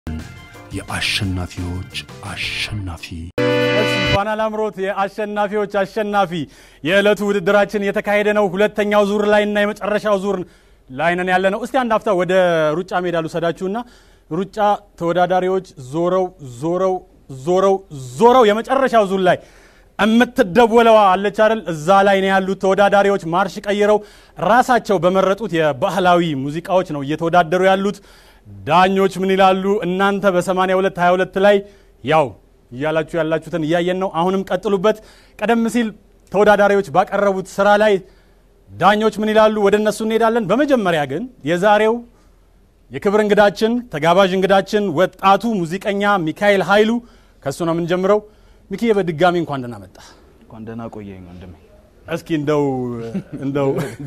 የአሸናፊዎች አሸናፊ እንኳን አላምሮት የአሸናፊዎች አሸናፊ የዕለቱ ውድድራችን የተካሄደ ነው። ሁለተኛው ዙር ላይ እና የመጨረሻው ዙር ላይ ነን ያለ ነው። እስቲ አንድ ሀፍታ ወደ ሩጫ ሜዳ ልውሰዳችሁና ሩጫ ተወዳዳሪዎች ዞረው ዞረው ዞረው ዞረው የመጨረሻው ዙር ላይ የምትደወለዋ አለች አይደል? እዛ ላይ ነው ያሉት ተወዳዳሪዎች ማርሽ ቀይረው ራሳቸው በመረጡት የባህላዊ ሙዚቃዎች ነው እየተወዳደሩ ያሉት። ዳኞች ምን ይላሉ? እናንተ በ82 22 ላይ ያው እያላችሁ ያላችሁትን እያየን ነው። አሁንም ቀጥሉበት። ቀደም ሲል ተወዳዳሪዎች ባቀረቡት ስራ ላይ ዳኞች ምን ይላሉ? ወደ እነሱ እንሄዳለን። በመጀመሪያ ግን የዛሬው የክብር እንግዳችን ተጋባዥ እንግዳችን ወጣቱ ሙዚቀኛ ሚካኤል ኃይሉ ከእሱ ነው የምንጀምረው። ሚኪዬ በድጋሚ እንኳን ደህና መጣ። እንኳን ደህና ቆየኝ ወንድሜ። እስኪ እንደው እንደው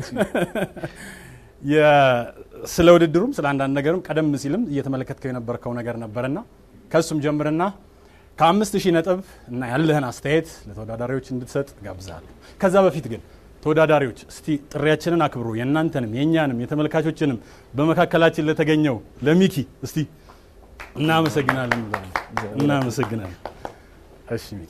ስለ ውድድሩም ስለ አንዳንድ ነገርም ቀደም ሲልም እየተመለከትከው የነበርከው ነገር ነበርና ከእሱም ጀምርና ከአምስት ሺህ ነጥብ እና ያለህን አስተያየት ለተወዳዳሪዎች እንድትሰጥ ጋብዛለሁ። ከዛ በፊት ግን ተወዳዳሪዎች እስቲ ጥሪያችንን አክብሩ። የእናንተንም የእኛንም የተመልካቾችንም በመካከላችን ለተገኘው ለሚኪ እስቲ እናመሰግናለን ብለዋል። እናመሰግናለን። እሺ ሚኪ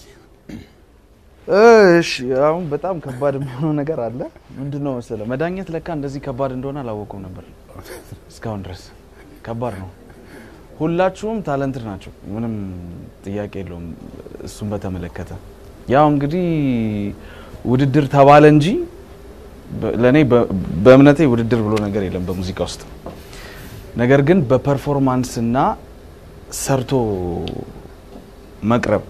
እሺ አሁን በጣም ከባድ የሚሆነው ነገር አለ። ምንድን ነው መሰለህ መዳኘት ለካ እንደዚህ ከባድ እንደሆነ አላወቁም ነበር እስካሁን ድረስ። ከባድ ነው። ሁላችሁም ታለንትድ ናቸው፣ ምንም ጥያቄ የለውም። እሱን በተመለከተ ያው እንግዲህ ውድድር ተባለ እንጂ ለእኔ በእምነቴ ውድድር ብሎ ነገር የለም በሙዚቃ ውስጥ። ነገር ግን በፐርፎርማንስ እና ሰርቶ መቅረብ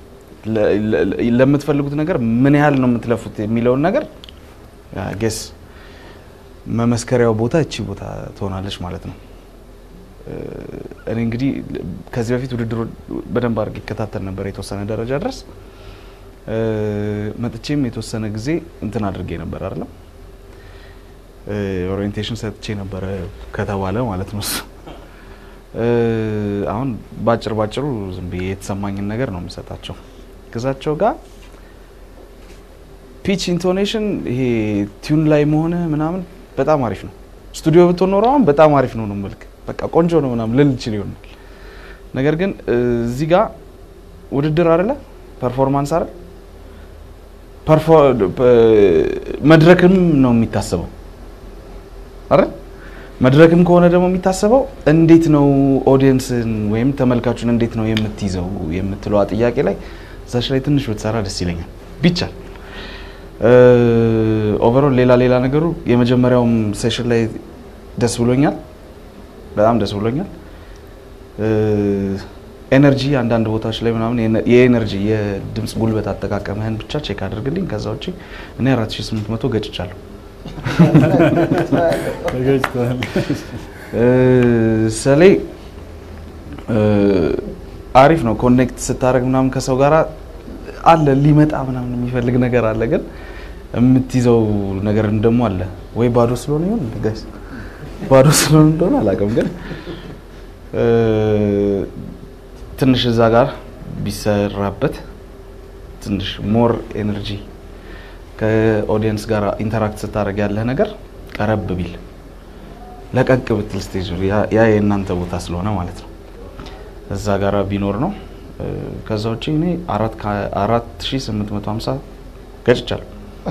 ለምትፈልጉት ነገር ምን ያህል ነው የምትለፉት የሚለውን ነገር ጌስ መመስከሪያው ቦታ እቺ ቦታ ትሆናለች ማለት ነው። እኔ እንግዲህ ከዚህ በፊት ውድድሩ በደንብ አድርጌ ይከታተል ነበር የተወሰነ ደረጃ ድረስ መጥቼም የተወሰነ ጊዜ እንትን አድርጌ ነበር አይደለም ኦሪየንቴሽን ሰጥቼ ነበረ ከተባለ ማለት ነው እሱ አሁን ባጭር ባጭሩ ዝም ብዬ የተሰማኝን ነገር ነው የምሰጣቸው። ግዛቸው ጋር ፒች ኢንቶኔሽን ይሄ ቲዩን ላይ መሆነ ምናምን በጣም አሪፍ ነው። ስቱዲዮ ብትሆን ኖሮ አሁን በጣም አሪፍ ነው ነው መልክ በቃ ቆንጆ ነው ምናምን ልል ይችል ይሆናል። ነገር ግን እዚህ ጋር ውድድር አይደለ ፐርፎርማንስ አይደል መድረክም ነው የሚታሰበው አይደል መድረክም ከሆነ ደግሞ የሚታሰበው እንዴት ነው ኦዲየንስን ወይም ተመልካቹን እንዴት ነው የምትይዘው የምትለዋ ጥያቄ ላይ እዛች ላይ ትንሽ ብትሰራ ደስ ይለኛል ቢቻል። ኦቨሮል ሌላ ሌላ ነገሩ የመጀመሪያውም ሴሽን ላይ ደስ ብሎኛል፣ በጣም ደስ ብሎኛል። ኤነርጂ አንዳንድ ቦታዎች ላይ ምናምን የኤነርጂ የድምፅ ጉልበት አጠቃቀምህን ብቻ ቼክ አድርግልኝ። ከዛ ውጭ እኔ 4800 ገጭቻለሁ። ሰሌ አሪፍ ነው። ኮኔክት ስታደርግ ምናምን ከሰው ጋር አለ ሊመጣ ምናምን የሚፈልግ ነገር አለ፣ ግን የምትይዘው ነገር ደግሞ አለ ወይ ባዶ ስለሆነ ይሆን ጋይስ፣ ባዶ ስለሆነ እንደሆነ አላውቅም፣ ግን ትንሽ እዛ ጋር ቢሰራበት ትንሽ ሞር ኤነርጂ ከኦዲየንስ ጋር ኢንተራክት ስታደርግ ያለህ ነገር ቀረብ ቢል ለቀቅ ብትል ስቴጅ ያ የእናንተ ቦታ ስለሆነ ማለት ነው። እዛ ጋር ቢኖር ነው። ከዛ ውጭ እኔ አራት ሺ ስምንት መቶ ሀምሳ ገጭቻለሁ።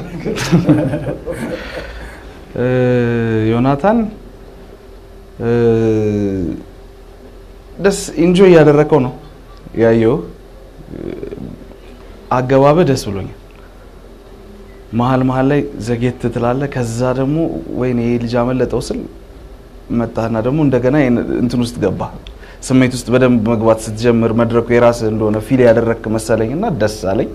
ዮናታን ደስ ኢንጆይ እያደረከው ነው ያየው። አገባበህ ደስ ብሎኛል። መሀል መሀል ላይ ዘጌት ትላለ። ከዛ ደግሞ ወይኔ ይሄ ልጅ አመለጠው ስል መጣና ደግሞ እንደገና እንትን ውስጥ ገባ። ስሜት ውስጥ በደንብ መግባት ስትጀምር መድረኩ የራስ እንደሆነ ፊል ያደረግክ መሰለኝ እና ደስ አለኝ።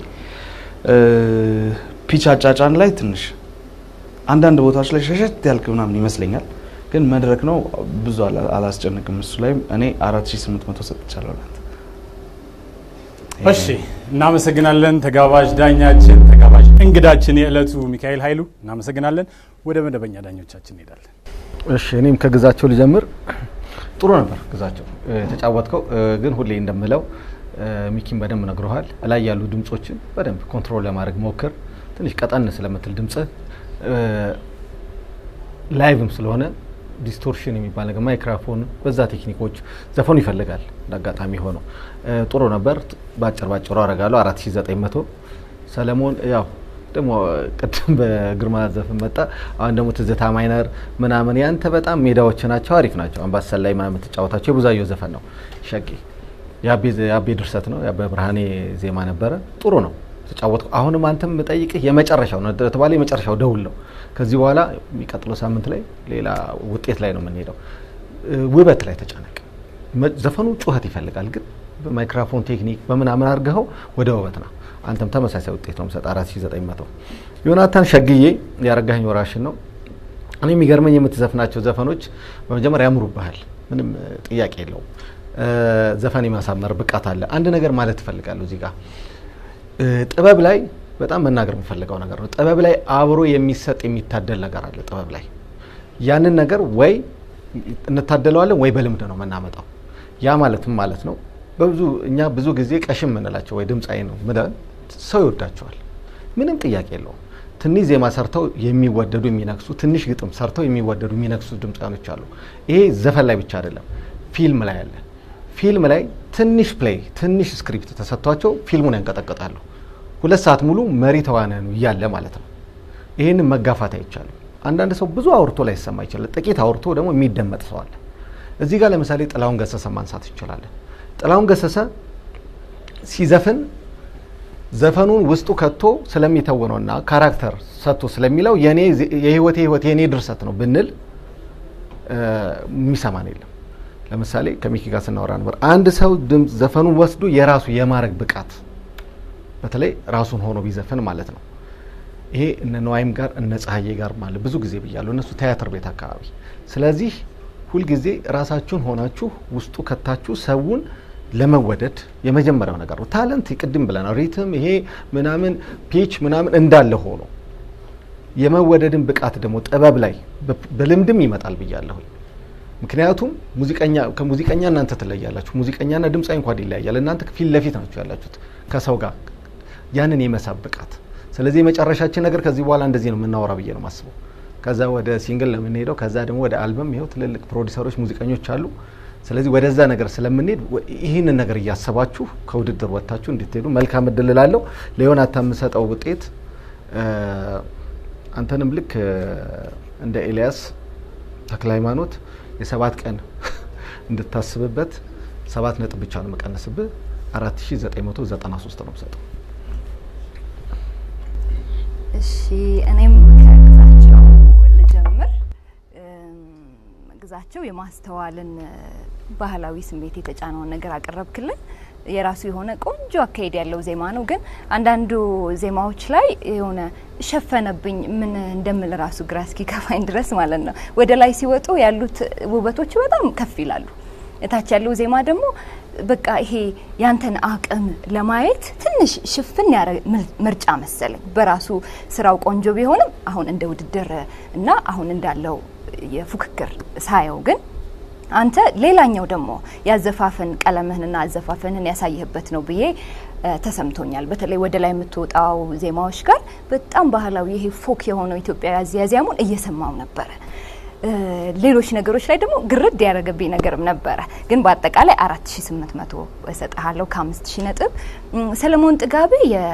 ፒች አጫጫን ላይ ትንሽ አንዳንድ ቦታዎች ላይ ሸሸት ያልክ ምናምን ይመስለኛል፣ ግን መድረክ ነው ብዙ አላስጨንቅም። እሱ ላይም እኔ 4800 ሰጥቻለሁ። እሺ እናመሰግናለን። ተጋባዥ ዳኛችን ተጋባዥ እንግዳችን የዕለቱ ሚካኤል ኃይሉ እናመሰግናለን። ወደ መደበኛ ዳኞቻችን እንሄዳለን። እሺ እኔም ከግዛቸው ልጀምር። ጥሩ ነበር ግዛቸው የተጫወትከው፣ ግን ሁሌ እንደምለው ሚኪን በደንብ ነግረሃል። ላይ ያሉ ድምጾችን በደንብ ኮንትሮል ለማድረግ ሞክር። ትንሽ ቀጠን ስለምትል ድምጽ ላይቭም ስለሆነ ዲስቶርሽን የሚባል ነገር ማይክራፎን፣ በዛ ቴክኒኮች ዘፈኑ ይፈልጋል። እንዳጋጣሚ ሆነው እ፣ ጥሩ ነበር። ባጭር ባጭሩ አረጋለሁ 4900 ሰለሞን ያው ደግሞ ቅድም በግርማ ዘፈን መጣ። አሁን ደግሞ ትዝታ ማይነር ምናምን ያንተ በጣም ሜዳዎች ናቸው፣ አሪፍ ናቸው። አምባሰል ላይ ምናምን የምትጫወታቸው የቡዛየው ዘፈን ነው። ሸቂ የአቤ የአቤ ድርሰት ነው። የአበ ብርሃኔ ዜማ ነበረ። ጥሩ ነው ተጫወትኩ። አሁንም አንተም የምጠይቅህ የመጨረሻው ነው ተባለ። የመጨረሻው ደውል ነው። ከዚህ በኋላ የሚቀጥለው ሳምንት ላይ ሌላ ውጤት ላይ ነው የምንሄደው። እ፣ ውበት ላይ ተጨነቅ። መ- ዘፈኑ ጩኸት ይፈልጋል፣ ግን በማይክራፎን ቴክኒክ በምናምን አድርገኸው ወደ ውበት ነው። አንተም ተመሳሳይ ውጤት ነው የምሰጥ 4900 ዮናታን ሸግዬ ያረጋኸኝ ወራሽን ነው። እኔ የሚገርመኝ የምትዘፍናቸው ዘፈኖች በመጀመሪያ ያምሩብሃል፣ ምንም እ፣ ጥያቄ የለውም። እ፣ ዘፈን የማሳመር ብቃት አለ። አንድ ነገር ማለት ትፈልጋለሁ እዚህ ጋር እ፣ ጥበብ ላይ በጣም መናገር የምፈልገው ነገር ነው። ጥበብ ላይ አብሮ የሚሰጥ የሚታደል ነገር አለ። ጥበብ ላይ ያንን ነገር ወይ እንታደለዋለን ወይ በልምድ ነው የምናመጣው። ያ ማለትም ማለት ነው በብዙ እኛ ብዙ ጊዜ ቀሽም የምንላቸው ወይ ድምፃዊ ነው ምለን ሰው ይወዳቸዋል። ምንም ጥያቄ የለውም። ትንሽ ዜማ ሰርተው የሚወደዱ የሚነክሱ፣ ትንሽ ግጥም ሰርተው የሚወደዱ የሚነክሱ ድምፃኖች አሉ። ይሄ ዘፈን ላይ ብቻ አይደለም፣ ፊልም ላይ አለ። ፊልም ላይ ትንሽ ፕሌይ ትንሽ ስክሪፕት ተሰጥቷቸው ፊልሙን ያንቀጠቅጣሉ። ሁለት ሰዓት ሙሉ መሪ ተዋናኑ እያለ ማለት ነው። ይህንን መጋፋት አይቻልም። አንዳንድ ሰው ብዙ አውርቶ ላይ ይሰማ ይችላል። ጥቂት አውርቶ ደግሞ የሚደመጥ ሰው አለ። እዚህ ጋር ለምሳሌ ጥላሁን ገሰሰ ማንሳት እንችላለን። ጥላሁን ገሰሰ ሲዘፍን ዘፈኑን ውስጡ ከቶ ስለሚተውነውና ካራክተር ሰጥቶ ስለሚለው የኔ የህይወቴ ህይወት የኔ ድርሰት ነው ብንል እ፣ የሚሰማን የለም። ለምሳሌ ከሚኪ ጋር ስናወራ ነበር። አንድ ሰው ድምፅ ዘፈኑን ወስዶ የራሱ የማድረግ ብቃት በተለይ ራሱን ሆኖ ቢዘፍን ማለት ነው። ይሄ እነ ነዋይም ጋር እነ ፀሐዬ ጋር ማለት ብዙ ጊዜ ብያለሁ፣ እነሱ ቲያትር ቤት አካባቢ። ስለዚህ ሁልጊዜ ራሳችሁን ሆናችሁ ውስጡ ከታችሁ ሰውን ለመወደድ የመጀመሪያው ነገር ነው። ታለንት ቅድም ብለናል። ሪትም ይሄ ምናምን ፒች ምናምን እንዳለ ሆኖ የመወደድን ብቃት ደግሞ ጥበብ ላይ በ- በልምድም ይመጣል ብያለሁኝ። ምክንያቱም ሙዚቀኛ ከሙዚቀኛ እናንተ ትለያላችሁ። ሙዚቀኛና ድምፃዊ እንኳን ይለያያል። እናንተ ፊት ለፊት ናችሁ ያላችሁት ከሰው ጋር ያንን የመሳብ ብቃት። ስለዚህ የመጨረሻችን ነገር ከዚህ በኋላ እንደዚህ ነው የምናወራ ብዬ ነው የማስበው። ከዛ ወደ ሲንግል ነው የምንሄደው። ከዛ ደግሞ ወደ አልበም። ይኸው ትልልቅ ፕሮዲሰሮች፣ ሙዚቀኞች አሉ። ስለዚህ ወደዛ ነገር ስለምንሄድ ወ- ይህንን ነገር እያሰባችሁ ከውድድር ወጥታችሁ እንድትሄዱ መልካም እድል እላለሁ። ለዮናታን የምሰጠው ውጤት እ፣ አንተንም ልክ እ፣ እንደ ኤልያስ ተክለ ሃይማኖት የሰባት ቀን እንድታስብበት ሰባት ነጥብ ብቻ ነው የምቀንስብህ። አራት ሺ ዘጠኝ መቶ ዘጠና ሶስት ነው የምሰጠው። እሺ እኔም ከግዛቸው ልጀምር። እም፣ ግዛቸው የማስተዋልን እ፣ ባህላዊ ስሜት የተጫነውን ነገር አቀረብክልን። የራሱ የሆነ ቆንጆ አካሄድ ያለው ዜማ ነው። ግን አንዳንዱ ዜማዎች ላይ የሆነ ሸፈነብኝ ምን እንደምል ራሱ ግራ እስኪገባኝ ድረስ ማለት ነው። ወደ ላይ ሲወጡ ያሉት ውበቶች በጣም ከፍ ይላሉ። እታች ያለው ዜማ ደግሞ በቃ ይሄ ያንተን አቅም ለማየት ትንሽ ሽፍን ያረ ምል- ምርጫ መሰለኝ። በራሱ ስራው ቆንጆ ቢሆንም አሁን እንደ ውድድር እና አሁን እንዳለው የፉክክር ሳየው ግን አንተ ሌላኛው ደግሞ ያዘፋፈን ቀለምህንና አዘፋፈንን ያሳየህበት ነው ብዬ እ፣ ተሰምቶኛል። በተለይ ወደ ላይ የምትወጣው ዜማዎች ጋር በጣም ባህላዊ ይሄ ፎክ የሆነው ኢትዮጵያዊ አዝያዚያሙን እየሰማው ነበረ። እ፣ ሌሎች ነገሮች ላይ ደግሞ ግርድ ያደረገብኝ ነገርም ነበረ። ግን በአጠቃላይ አራት ሺ ስምንት መቶ እሰጥሃለሁ ከአምስት ሺ ነጥብ። እም፣ ሰለሞን ጥጋቤ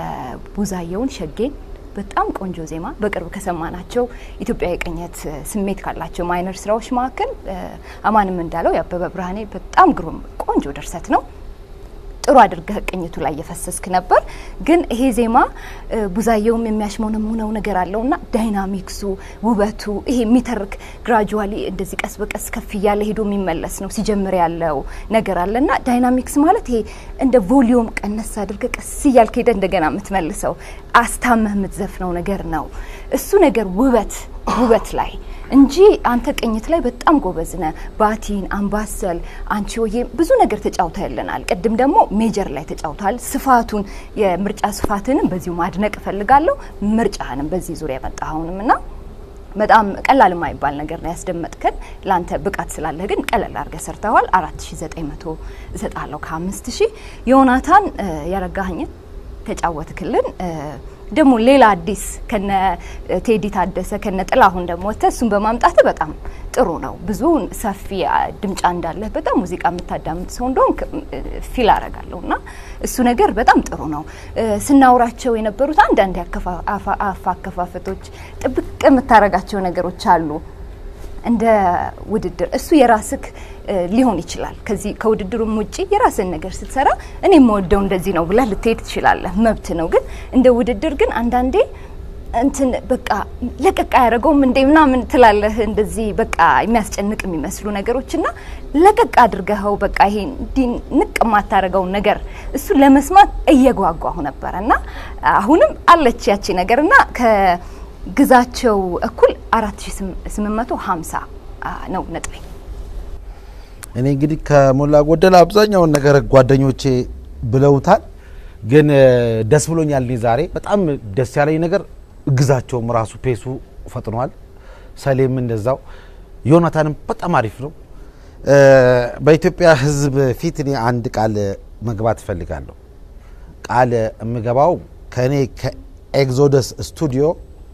የቡዛየውን ሸጌን በጣም ቆንጆ ዜማ በቅርብ ከሰማናቸው ኢትዮጵያዊ ቅኝት እ፣ ስሜት ካላቸው ማይነር ስራዎች መካከል እ፣ አማንም እንዳለው የአበበ ብርሃኔ በጣም ግሩም ቆንጆ ድርሰት ነው። ጥሩ አድርገህ ቅኝቱ ላይ እየፈሰስክ ነበር። ግን ይሄ ዜማ እ፣ ቡዛየውም የሚያሽሞነሙነው ነገር አለውና ዳይናሚክሱ፣ ውበቱ ይሄ የሚተርክ ግራጁዋሊ እንደዚህ ቀስ በቀስ ከፍ እያለ ሄዶ የሚመለስ ነው። ሲጀምር ያለው ነገር አለና ዳይናሚክስ ማለት ይሄ እንደ ቮሊዩም ቀነስ አድርገህ ቀስ እያልክ ሄደ እንደገና የምትመልሰው አስታመህ የምትዘፍነው ነገር ነው። እሱ ነገር ውበት ውበት ላይ እንጂ አንተ ቅኝት ላይ በጣም ጎበዝ ነህ። ባቲን፣ አምባሰል፣ አንቺ ሆዬ ብዙ ነገር ተጫውተልናል። ቅድም ደግሞ ሜጀር ላይ ተጫውተሃል። ስፋቱን የምርጫ ስፋትንም በዚሁ ማድነቅ እፈልጋለሁ። ምርጫህንም በዚህ ዙሪያ የመጣኸውንም እና በጣም ቀላል የማይባል ነገር ነው ያስደመጥከን። ለአንተ ብቃት ስላለህ ግን ቀለል አድርገህ ሰርተዋል። አራት ሺ ዘጠኝ መቶ እሰጣለሁ ከአምስት ሺህ ዮናታን እ፣ ያረጋኸኝን ተጫወትክልን። እ፣ ደግሞ ሌላ አዲስ ከነ ቴዲ ታደሰ ከነ ጥላሁን ደግሞ ወጥተህ እሱን በማምጣት በጣም ጥሩ ነው። ብዙ ሰፊ አ, ድምጫ እንዳለህ በጣም ሙዚቃ የምታዳምጥ ሰው እንደሆን ፊል አረጋለሁ እና እሱ ነገር በጣም ጥሩ ነው። እ፣ ስናውራቸው የነበሩት አንዳንድ የአከፋ- አፋ- አፍ አከፋፈቶች ጥብቅ የምታረጋቸው ነገሮች አሉ እንደ ውድድር እሱ የራስክ እ, ሊሆን ይችላል። ከዚህ ከውድድሩም ውጪ የራስን ነገር ስትሰራ እኔ የምወደው እንደዚህ ነው ብለህ ልትሄድ ትችላለህ፣ መብት ነው። ግን እንደ ውድድር ግን አንዳንዴ እንትን በቃ ለቀቅ አያደርገውም እንዴ ምናምን ትላለህ። እንደዚህ በቃ የሚያስጨንቅ የሚመስሉ ነገሮች እና ለቀቅ አድርገኸው በቃ ይሄ እንዲህ ንቅ የማታደርገውን ነገር እሱ ለመስማት እየጓጓሁ ነበረ እና አሁንም አለች ያቺ ነገር እና ከግዛቸው እኩል 4850 ነው ነጥቤ። እኔ እንግዲህ ከሞላ ጎደል አብዛኛውን ነገር ጓደኞቼ ብለውታል፣ ግን እ፣ ደስ ብሎኛል። እኔ ዛሬ በጣም ደስ ያለኝ ነገር ግዛቸውም ራሱ ፔሱ ፈጥኗል፣ ሰሌም እንደዛው፣ ዮናታንም በጣም አሪፍ ነው። እ፣ በኢትዮጵያ ሕዝብ ፊት እኔ አንድ ቃል መግባት እፈልጋለሁ። ቃል የምገባው ከእኔ ከኤግዞደስ ስቱዲዮ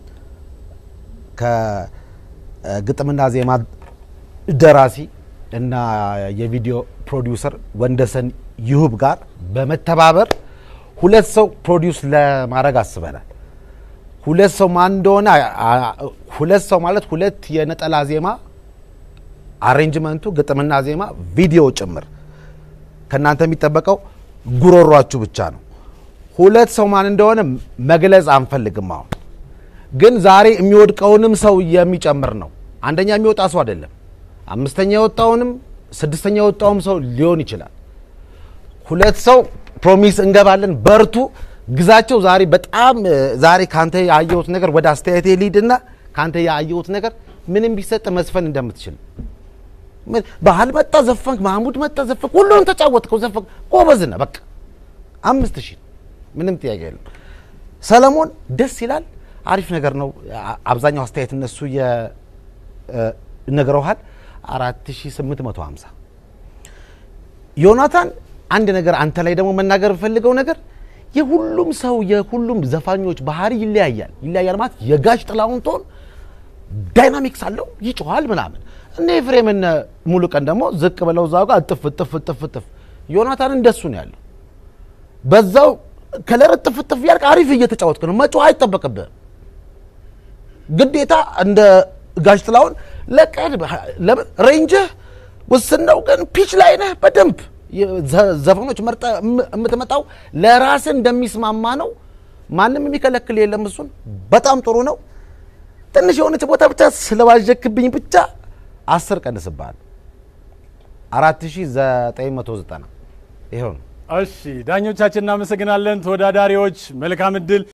ከግጥምና ዜማ ደራሲ እና የቪዲዮ ፕሮዲውሰር ወንደሰን ይሁብ ጋር በመተባበር ሁለት ሰው ፕሮዲውስ ለማድረግ አስበናል። ሁለት ሰው ማን እንደሆነ አ- አ- ሁለት ሰው ማለት ሁለት የነጠላ ዜማ አሬንጅመንቱ፣ ግጥምና ዜማ፣ ቪዲዮ ጭምር ከእናንተ የሚጠበቀው ጉሮሯችሁ ብቻ ነው። ሁለት ሰው ማን እንደሆነ መግለጽ አንፈልግም። አሁን ግን ዛሬ የሚወድቀውንም ሰው የሚጨምር ነው። አንደኛ የሚወጣ ሰው አይደለም። አምስተኛ የወጣውንም ስድስተኛ የወጣውም ሰው ሊሆን ይችላል። ሁለት ሰው ፕሮሚስ እንገባለን። በርቱ። ግዛቸው ዛሬ በጣም እ፣ ዛሬ ካንተ ያየሁት ነገር ወደ አስተያየቴ ሊድና ካንተ ያየሁት ነገር ምንም ቢሰጥ መስፈን እንደምትችል ምን ባህል መጣ ዘፈንክ፣ ማህሙድ መጣ ዘፈንክ፣ ሁሉንም ተጫወትከው ዘፈንክ፣ ጎበዝ ነህ። በቃ አምስት ሺህ ምንም ጥያቄ የለም። ሰለሞን ደስ ይላል፣ አሪፍ ነገር ነው። አ- አብዛኛው አስተያየት እነሱ ነግረውሃል። አራት ሺህ ስምንት መቶ ሀምሳ ዮናታን አንድ ነገር አንተ ላይ ደግሞ መናገር የምፈልገው ነገር የሁሉም ሰው የሁሉም ዘፋኞች ባህሪ ይለያያል። ይለያያል ማለት የጋሽ ጥላሁን ቶን ዳይናሚክስ አለው ይጮኋል ምናምን። እነ ኤፍሬም እነ ሙሉ ቀን ደግሞ ዝቅ ብለው እዛው ጋር እጥፍ እጥፍ እጥፍ እጥፍ። ዮናታን እንደሱ ነው ያለው። በዛው ከለር እጥፍ እጥፍ ያልክ አሪፍ እየተጫወትክ ነው። መጮህ አይጠበቅብህም። ግዴታ እንደ ጋሽ ጥላሁን ለቀድ ለምን ሬንጅህ ውስን ነው፣ ግን ፒች ላይ ነህ በደንብ የዘ- ዘፈኖች መርጠ የምትመጣው ለራስህ እንደሚስማማ ነው። ማንም የሚከለክል የለም። እሱን በጣም ጥሩ ነው። ትንሽ የሆነች ቦታ ብቻ ስለባዠክብኝ ብቻ አስር ቀንስብሃል። አራት ሺ ዘጠኝ መቶ ዘጠና ይኸው ነው። እሺ ዳኞቻችን እናመሰግናለን። ተወዳዳሪዎች መልካም እድል